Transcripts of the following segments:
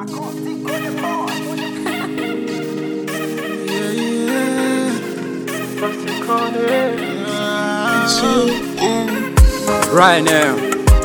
Right now.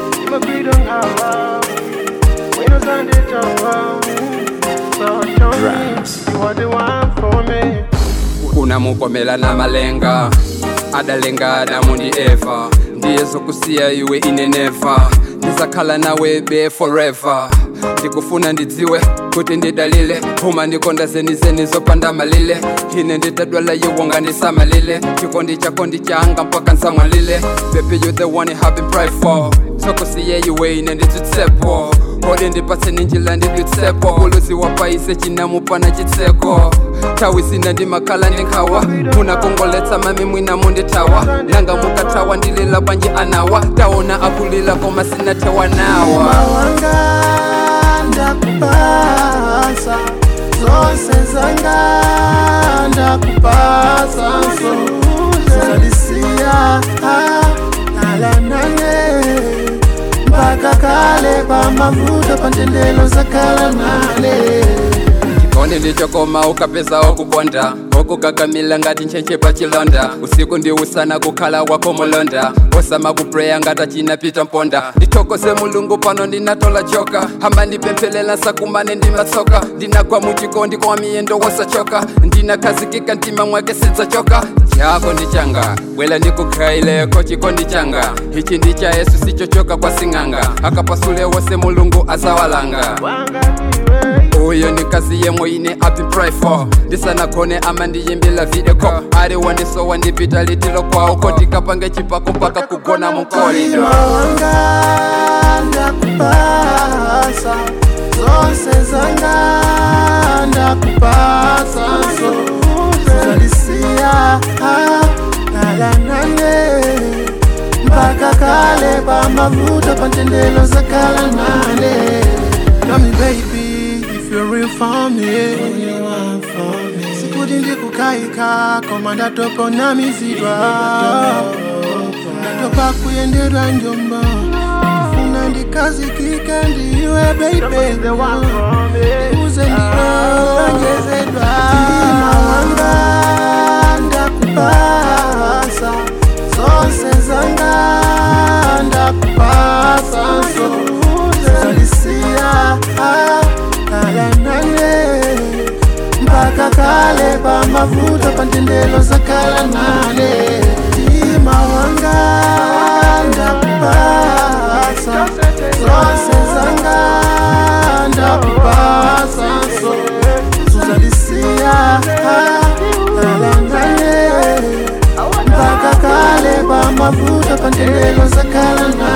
unamukomela na malenga adalenga adamu ndi eva ndiye zokusiya iwe inenefa ndizakhala nawe be forever ndikufuna ndidziwe kuti ndidalile phuma ndikonda zenizeni zopanda malile ine nditadwala yiwonga ndisamalile chikondi chako ndichanga mpaka nsamwalile baby you the one I have been pride for sokusiye iwe ine nditsutsepo kodi ndipatse ninjila ndidutsepo uluzi wapaise chinamupana chitseko tawisina ndimakhala ndinkhawa munakongoletsa mami mwina mundithawa nanga mukathawa ndilila bwanji anawa taona akulila koma sinathewa nawa wanga ndakupasa zonse zanga ndakupasa so zalisiya alanane mpaka kale pamavuto pantendelo zakala nale chikondi ndichokoma ukapeza okukonda okukakamila ngati nchenche pa chilonda usiku ndi usana kukhala wako mulonda osama kupreya ngati achinapita mponda ndithokoze mulungu pano ndinatola joka hamba ndipemphelela nsakumane ndimatsoka ndinagwa muchikondi kwa miyendo wosachoka ndinakhazikika mtima mwake sidzachoka chako ndi changa bwela ndikukhaileko chikondi changa ichi ndi cha yesu sichochoka kwa sing'anga akapasule wose mulungu azawalanga uyo ni kazi yemwe ine api pray for ndisanakhone ama ndiyimbila video ari wandisowa ndipita litilo kwawo kodikapange chipako mpaka kugona mukolido wanga ndakupasa zonse zanga ndakupasa so zalisiya alanane mpaka kale pamavuto pantendelo zakala nale Tell me baby if you're real for me sikuti ndikukaika koma ndatopa namizidwa ndatopa kuyendedwa njomba funa ndikazikika ndiwe baby uze ndiwonjezedwa mtima wanga ndakupasa zonse zanga ndakupasa so zalisiya alanane mpaka kale pamavuto pantendelo zakala nale mtima wanga ndakupasa zonse zanga ndakupasa so zalisiya alanane mpaka kale pamavuto pantendelo zakala nale